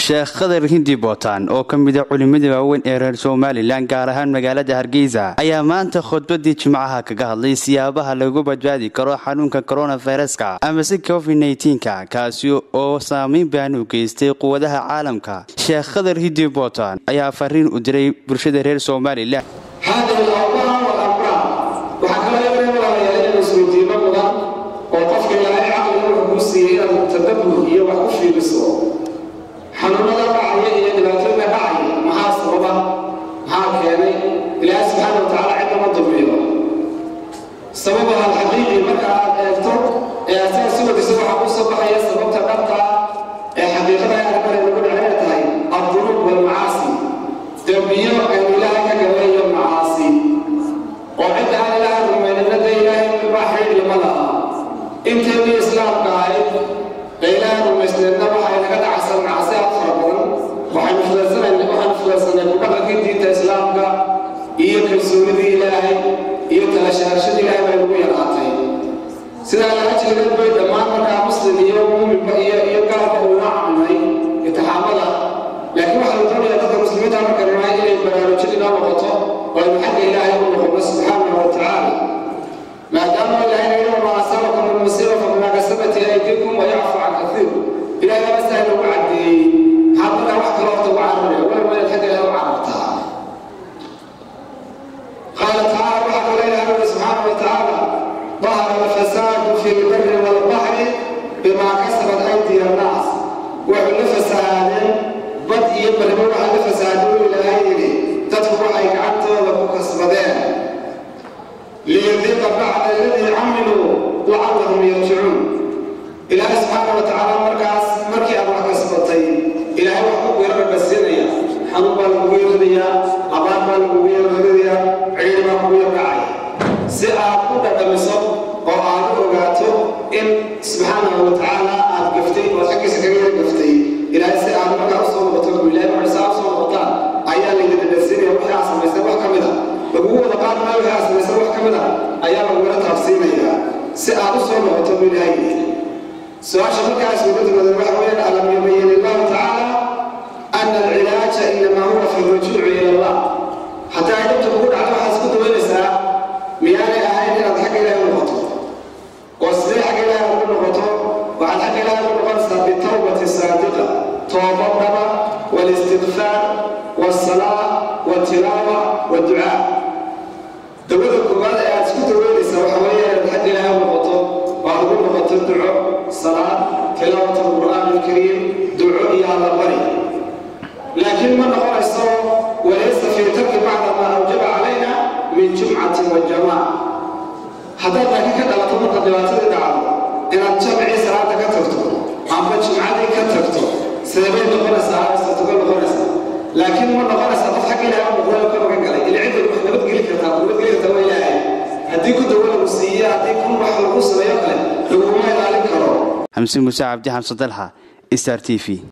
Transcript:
sheekh khadar hindi bootaan oo ka mida culimmada waaweyn ee reer somalilan gaar ahaan magaalada hargeysa ayaa maanta khudbadii jimcaha kaga hadlay siyaabaha lagu badbaadi karo xanuunka koronaviruska amase covid nka kaasi oo saameyn baan u geystay quwadaha caalamka sheekh khadar hindi bootaan ayaa fariin u diray bulshada reer somalilan xanuunada dhacaya iyo dhibaatooyinka dhacaya maxaa sababa maxaa keenay ilaahay subxaana watacaala cidama dulmiyo sababaha alxaqiiqi marka aad eegto ee asaga si wadisa waxaa ku soo baxaya sababta dhabta ee xaqiiqada ee arkale lagu dhacina tahay addunuub walmacaasi dembiyo aynu ilaahay ka gabayo macaasi oo cidda aan ilaahay rumaynina dee ilaahay baa xidhiidhi ma laha inteedii islaamka ahayd ee ilaahay rumaysneedna waxay naga dhacsan macasi aad fara badan waxaynu filaysanayna waxaynu filaysanay kudhaqankii diinta islaamka iyo kalsoonidii ilaahay iyo talashaarashadii ilaahay bay nagu yaraatay sidaa laga jeedad bay dhammaan markaa muslim iyo muuminba iyo iyo gaalka uuna camnay intixaamada laakiin waxaa la doonayaa dadka muslimiinta marka nahay inay baraarujin inoo noqoto oo aynu xagga ilaahay u noqono subxaanahu wa tacaala maadaama ilaahay naga wama asabakum min musiiba fabimaa kasabati aydikum wayacfu can kaiir ilahay laba saa nagu caddeeyey maxaad markaa wax kale horta ugu cararaya wala waa inaad xagga ilahay u carartaa qaala tacaala waxaa kaloo ilahay uri subxaana wa tacaala ظهر الفساد في البر والبحر بما كسبت أيدي الناس وحل فساد بد يبر وحل فساد إلى هيري تدخل أي كعنته وكو كسبدين ليذيق بعد الذي عملوا لعلهم يرجعون ilaahay subxaana wa tacaala markaas markii aad wax kasbatay ilaahay wax ku weerarbasinaya xanuun baa lagugu yeeradayaa abaar baa lagugu yeeradayaa ciidi baa kugu yarkacaya si aad u dhadhamiso oo aad u ogaato in subxaanahu wa tacaala aad gaftay oo xaggiisa kaga yar gaftay ilaahay si aad markaa usoo noqoto ilaahay marka saa usoo noqotaan ayaa laydi dhadhansiinaya wixii aad samaysay wax ka mid a lagugu wada qaad maayo wixii aad samaysay wax ka mid a ayaa lagugula taabsiinayaa si aad usoo noqoto bu ilaahay yidhi su-aasha markaas uga dumadan waxa weeyaan alam yubayin illahu tacaala ana alcilaaja inamaa huwa fi rujuuci ila allah hataa ay dhabta kugu dhacdo waxaad isku dawaynaysaa miyaanay ahayn inaad xagga ilaahay u noqoto oo sidee xagga ilaahay ugu noqoto waxaad xagga ilaahay ugu noqonaysaa bitawbati saadiqa tooba dhaba walistigfaar walsalaa waltilaawa walducaa dawada koowaad ee aad isku dawaynaysaa waxa weeyaan inaad xagga ilaahay u noqoto oo aad ugu noqoto duco salaad tilaawat alqur'aan alkariim duco iyo allabari laakiin ma noqonayso walaysa fii tarki bacda maa awjaba calayna min jumcatin wa jamaaca haddaad laakiin ka dhalato marka dhibaatadii dhacdo inaad jamcii salaada ka tagto amba jumcadii ka tagto seebay noqonaysaa sartogo noqonaysaa laakiin ma noqonaysaa qof xagga ilaahay muqdalo ka magan galay ila cidda wax nabadgeli kartaa nabadgeli kartaa waa ilaahay haddii ku dawo lagu siiye haddii kun wax lagu sameeyo kale laguma ilaalin karo xamse muuse cabdi xamse dalxa star t v